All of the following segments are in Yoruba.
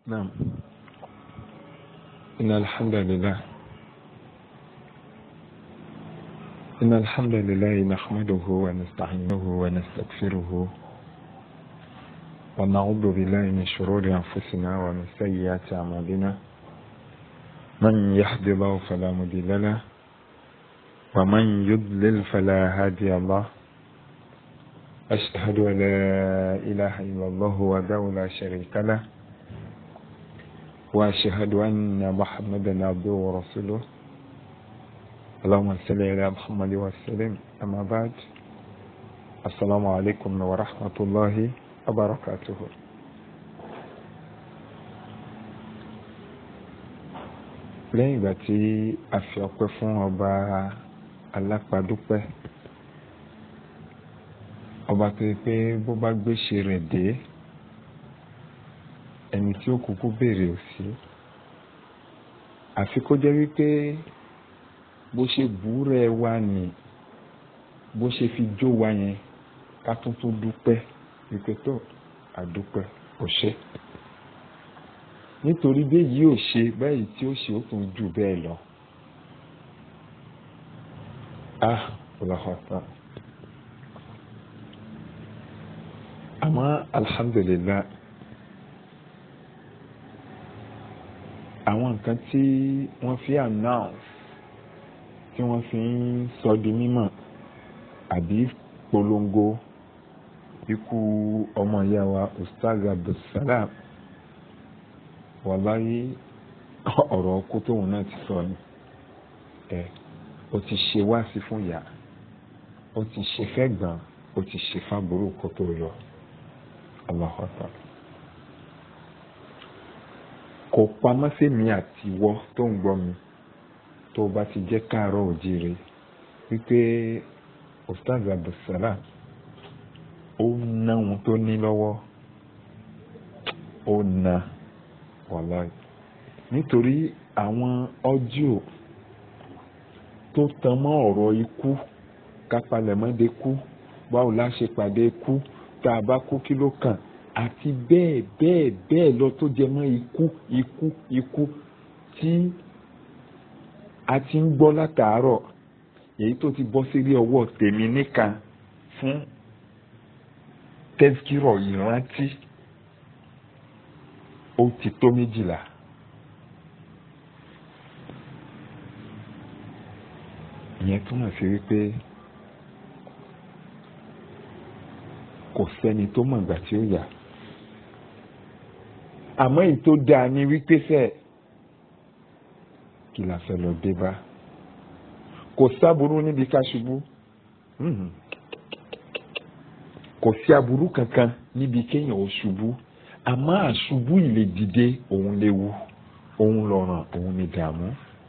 نعم إن الحمد لله إن الحمد لله نحمده ونستعينه ونستغفره ونعوذ بالله من شرور أنفسنا ومن سيئات أعمالنا من يهد الله فلا مضل له ومن يضلل فلا هادي له أشهد أن لا إله إلا الله وحده لا شريك له وأشهد أن محمدا عبده ورسوله اللهم صل على محمد وسلم أما بعد السلام عليكم ورحمة الله وبركاته lẹ́yìn ìgbà tí a fi ọpẹ́ fún ọba alápàdúpẹ́ ọba tó yẹ pé bó bá gbéṣe rẹ̀ dé ẹni tí ó kúkú béèrè ò sí àfi kó jẹ́ wípé bó ṣe búrẹ́ wa nì bó ṣe fi jó wa yẹn ká tún tún dúpẹ́ wípé tó àdúpẹ́ ò ṣe nítorí béyìí ò ṣe báyìí tí ó ṣe ó tún jù bẹ́ẹ̀ lọ ah ọlọ́hàtà àmọ́ alhamdulillah àwọn nǹkan tí wọ́n fi announce tí wọ́n fi ń sọ di mímọ̀ àbí polongo ikú ọmọ ìyá wa ustaz abdulsalam wàláyé ọ̀rọ̀ ọkú tóun náà ti sọ ni ẹ ó ti ṣe wáàsí fún ìyá ó ti ṣe fẹ́gbọ̀n ó ti ṣe fábùrú kó tó yọ Allahu Akbar kò pamọ́ sí mi àti ìwọ tó ń gbọ́ mi tó bá ti jẹ́ káàárọ̀ òjìrè wípé ustaz abdulsalam ó ná ohun tó ní lọ́wọ́ ó ná wàláì nítorí àwọn ọ́díò tó tan mọ́ ọ̀rọ̀ ikú kápalẹ̀mọ́dé kú báwo la ṣe pàdé ikú tá a bá kú kí ló kàn àti bẹ́ẹ̀ bẹ́ẹ̀ bẹ́ẹ̀ lọ tó jẹ mọ́ ikú ikú ikú tí a ti ń gbọ́ látàárọ̀ èyí tó ti bọ́ sílé ọwọ́ tèmi níkan fún tẹ́síkírọ̀ ìrántí ó ti tó méjìlá. ìyẹn túmọ̀ sí wípé kò sẹ́ni tó mọ̀ ìgbà tí ó yà àmọ́ èyí tó dáa ni wípé sẹ́ẹ̀ kí la fẹ́ lọ dé bá kò sábúrú níbi ká ṣubú kò sí aburú kankan níbi kéèyàn ò ṣubú àmọ́ àṣubú ìlè dìde òun léwu òun lọ́ràn òun ní dààmú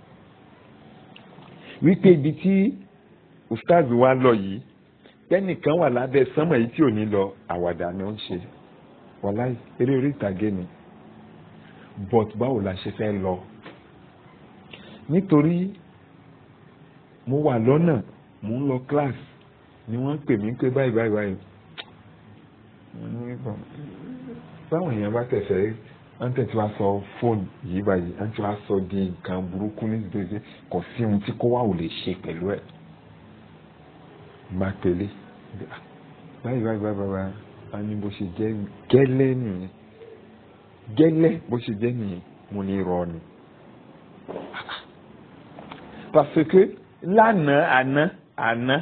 wípé ibi tí ustaz wa lọ yìí tẹ́nìkan wà lábẹ́ sánmọ̀ yìí tí ò ní lọ àwàdà ni ó ń ṣe wàláì eré orí ìtàgé ni but báwo la ṣe fẹ́ lọ nítorí mo wà lọ́nà mo ń lọ class ni wọ́n ń pè mí pé báyìí báyìí báyìí mo ní bọ̀ báwọn èèyàn bá tẹ̀sẹ̀ wọ́n tẹ̀ tí wàá sọ fóònù yìí báyìí wọ́n ti wàá sọ di nǹkan burúkú nítorí pé kò sí ohun tí kó wà ò lè ṣe pẹ̀lú ẹ̀ má pélé báyìí báyìí báyìí báyìí wọ́n ní bó ṣe jẹ́ gẹ́lẹ́ nìyẹn gẹ́lẹ́ bó ṣe jẹ́ nìyẹn mo ní rọ ni parce que lánàá àná àná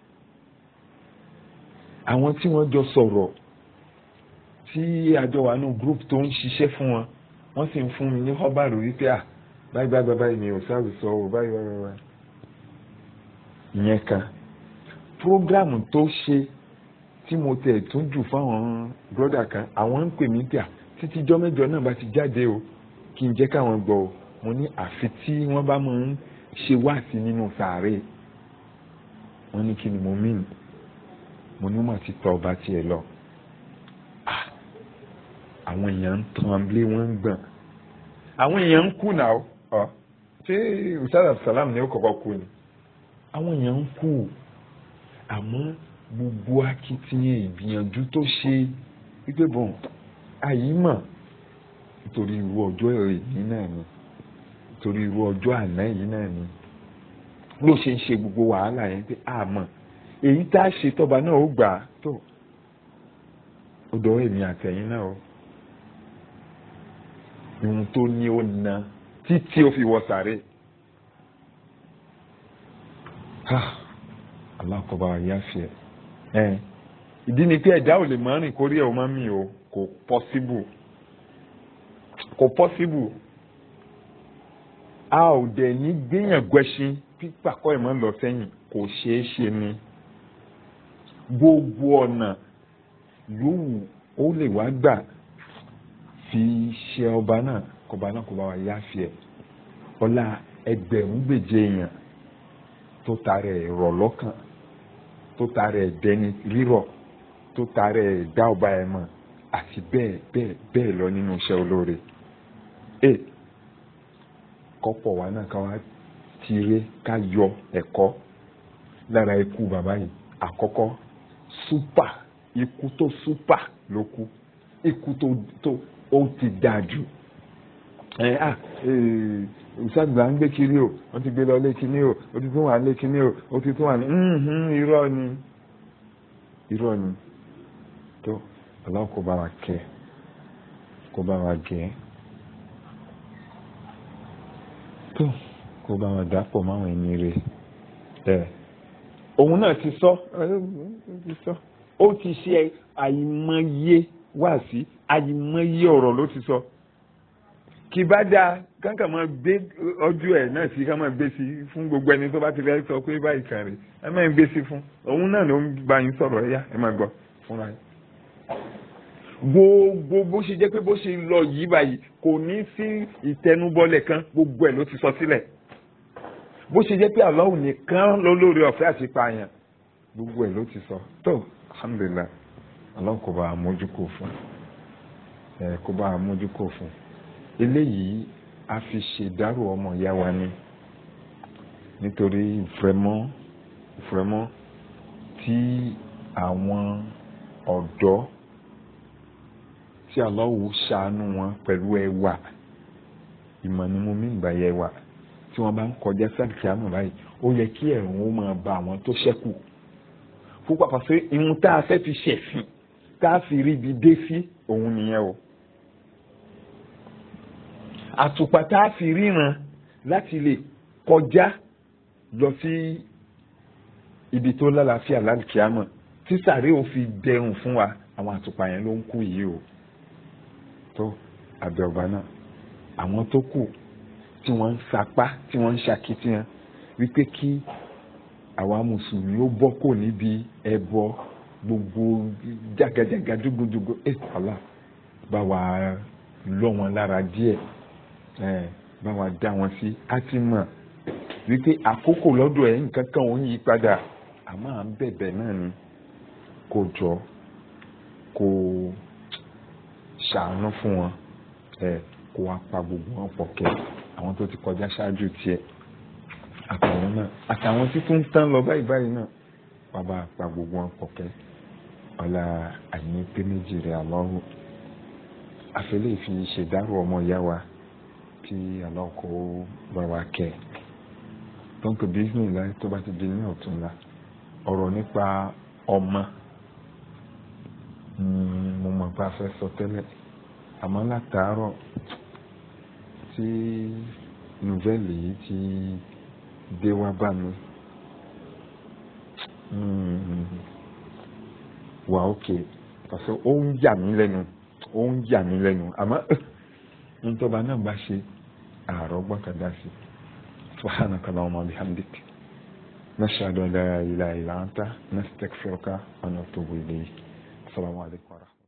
àwọn tí wọ́n jọ sọ̀rọ̀ tí àjọ wà nù group tó ń ṣiṣẹ́ fún wọn wọ́n sì ń fún mi ní họ́bàrò wípé à báyìí báyìí báyìí mi ò sáré sọ ọ́ báyìí báyìí báyìí ìyẹn kan programu tó ṣe tí mo tẹ̀ tún jù fáwọn brọ́dà kan àwọn ń pè mí pé à títí jọ́ mẹ́jọ náà bá ti jáde o kí n jẹ́ káwọn gbọ́ o mo ní àfi tí wọ́n bá máa ń ṣe wáàsí nínú sàárè wọ́n ní kí ni mo mìn mo ní mà ti tọ́ ọba tiẹ̀ lọ àwọn èèyàn ń tan abúlé wọn ń gbọ̀n àwọn èèyàn ń kú náà ọ ṣé usada salam ni ó kọ́kọ́ kú ni àwọn èèyàn ń kú àmọ́ gbogbo akitiyan ìgbìyànjú tó ṣe wípé bọ̀n àyímọ̀ nítorí irú ọjọ́ èyí náà ni nítorí irú ọjọ́ àná yìí náà ni ló ṣe ń ṣe gbogbo wàhálà yẹn pé àmọ́ èyí tá a ṣe tọ́ba náà ó gbà á tó ó dọ̀wọ́ èmi àtẹ̀yìn náà o ohun tó ní ó na títí ó fi wọ sàré alákọ̀ọ́bá yáfẹ́ ẹ̀ ìdí ni pé ẹ̀dá ò lè máa rìn kórí ẹ̀ ò máa mì o kò pọ́síbù kò pọ́síbù a ò dẹ̀ ní gbéyàn gbẹ́sìn pípàkọ́ ìmọ̀ lọ sẹ́yìn kò ṣeé ṣe ni gbogbo ọ̀nà yòówù ó lè wá gbà fi ṣe ọba náà kọba náà kọba wa yáfẹ́ ọlá ẹgbẹ̀rún gbèje èèyàn tó tarẹ̀ rọ̀ lọ́kàn tó tarẹ̀ dẹni rírọ̀ tó tarẹ̀ dá ọba ẹ̀ mọ̀ àti bẹ́ẹ̀ bẹ́ẹ̀ bẹ́ẹ̀ lọ nínú iṣẹ́ olóore. ẹ kọ́pọ̀ wa náà ká wá tiré ká yọ ẹ̀kọ́ lára ikú bàbá yìí àkọ́kọ́ súpà ikú tó súpà ló kú ikú tó tó ó ti dáa jù ẹ à ìṣàgbà ń gbé kiri o wọ́n ti gbé lọ lé kíní o ó ti tún wà lé kíní o ó ti tún wà ní irọ́ ni irọ́ ni tó Allah kó bá wa kẹ́ kó bá wa gẹ̀ tó kó bá wa dàpọ̀ máwọn ẹni rẹ̀ ẹ̀ òun náà ti sọ ti sọ ó ti ṣe àìmọye wáàsí àìmọye ọ̀rọ̀ ló ti sọ kì bá dáa kánkà máa gbé ọjọ́ ẹ̀ náà sí ká máa gbé sí fún gbogbo ẹni tó bá ti fẹ́ sọ pé báyìí kan rè ẹ máa gbé sí fún òun náà ló ń bá yín sọ̀rọ̀ ẹ̀yà ẹ máa gbọ́ fúnra yín. gbogbo bó ṣe jẹ́ pé bó ṣe lọ yìí báyìí kò ní sí ìtẹnubọ́lẹ̀ kan gbogbo ẹ̀ ló ti sọ sílẹ̀ bó ṣe jẹ́ pé Allahu nìkan ló lórí ọ̀fẹ́ àti pààyàn gbogbo ẹ̀ ló ti sọ tó alhamdulillah Allah kò bá a mójúkò fún ẹ kò bá a mójúkò fún eléyìí a fi ṣèdárò ọmọ ìyá wa ni nítorí ìfẹ́mọ́ ìfẹ́mọ́ tí àwọn ọ̀dọ́ tí Allahu ṣàánú wọn pẹ̀lú ẹwà ìmọ̀ ni mo mìíràn bá yẹ wà tí wọ́n bá ń kọjá sáàkì àmọ̀ báyìí ó yẹ kí ẹ̀rùn ó máa ba àwọn tó ṣẹ́kù púpọ̀ pàṣẹ ìhun tá a fẹ́ fi ṣẹ̀sìn tá a fi rí ibi dé sí òun nìyẹn o àtùpà tá a fi ríran láti lè kọjá lọ sí ibi tó lálàáfíà lálùkìámọ̀ tí sàárè ò fi dẹrùn fún wa àwọn àtùpà yẹn ló ń kú yìí o tó abẹ ọba náà àwọn tó kù tí wọ́n ń sapá tí wọ́n ń ṣakitiyan wípé kí àwa mùsùlùmí ó bọ́ kò níbi ẹbọ gbogbo jagajaga dúgbòdúgbò ẹ Allah bá wa lọ wọn lára díẹ̀ ẹ bá wa dá wọn sí á ti mọ̀ wípé àkókò lọ́dọ̀ ẹ̀ nǹkan kan ò ń yí padà àmọ́ à ń bẹ̀bẹ̀ náà ni kò jọ kò ṣàánú fún wọn ẹ kó wá pa gbogbo wọn pọ̀ kẹ́ àwọn tó ti kọjá ṣáájú tiẹ̀ àtàwọn náà àtàwọn tí tún ń tán lọ báyìí báyìí náà wàá bá pa gbogbo wọn pọ̀ kẹ́ ọlá àyìn pé méjì rẹ̀ àlọ́rù àfẹlẹ́ fi ṣèdárò ọmọ ìyá wa tí àlọ́kọ bá wa kẹ́ tó ń pè bísí ńlá tó bá ti di ní ọ̀túnla ọ̀rọ̀ nípa ọmọ mo mọ̀ pé a fẹ́ sọ tẹ́lẹ̀ àmọ́ látàárọ̀ tí nùvẹ́lì yìí ti dé wá bá mi wà ókè pàṣẹ ó ń yà mí lẹ́nu ó ń yà mí lẹ́nu àmọ́ ntọ́ba náà bá ṣe àárọ̀ gbọ́kàdá sí subhanaka allahumma bihamdik nashhadu an la ilaha illa anta nastaghfiruka wa natubu ilayk assalamu alaikum